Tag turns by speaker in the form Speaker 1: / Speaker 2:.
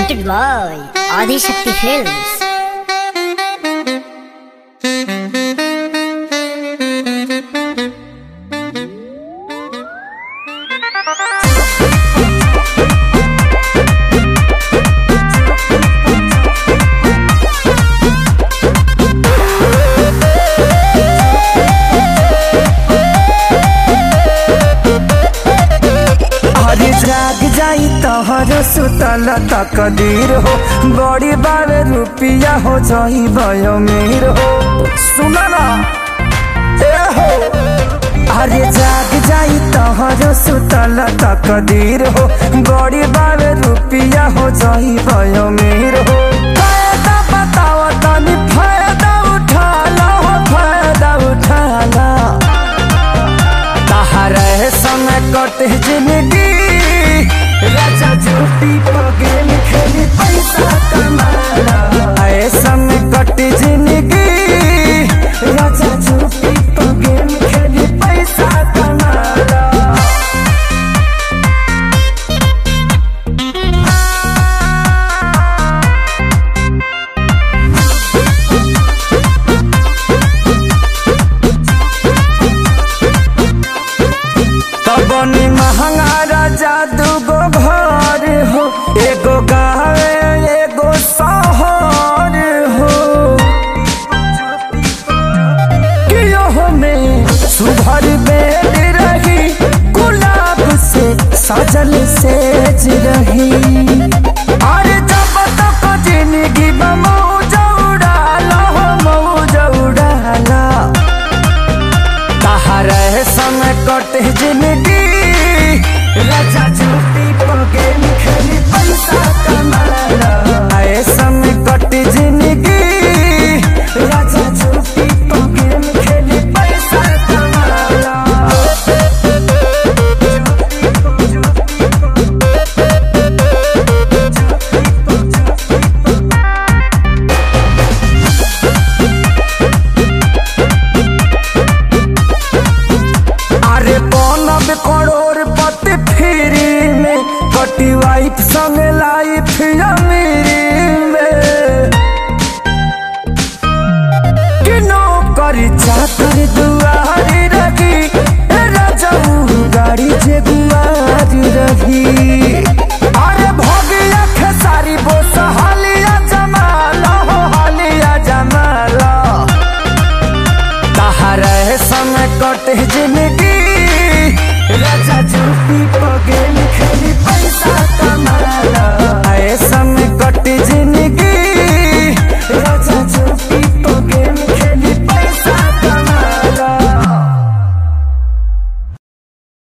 Speaker 1: presented by Adi Shakti Films.
Speaker 2: अरे जाग जाई तोहर सुतल तकदीर हो बड़ी बार रुपिया हो जाई भयो मीर हो सुना ना ए हो अरे जाग जाई तोहर सुतल तकदीर हो बड़ी बार रुपिया हो जाई भयो मीर हो फायदा बताओ तनी फायदा उठा ला हो फायदा उठा ला तहरे समय कटे जिंदगी राजा झूठी पगेल खेली पैसा कमाला ऐ समय कटे जिंदगी राजा झूठी पगेल खेली पैसा कमाला तबनी महंगा राजा दूगो घर हो एगो गावे एगो शहर हो कियो में सुभर बेड रही गुलाब से सजल सेज रही अरे जब तक जिंदगी मौज उड़ाला हो मौज उड़ाला तहरे समय कटे जिंदगी राजा झूठी पगेल खेली पैसा कमाला आए समय कटे जिंदगी राजा झूठी पगेल खेली पैसा कमाला अरे बनब करोड़ पति फ्री में कटी वाइफ संग लाइफ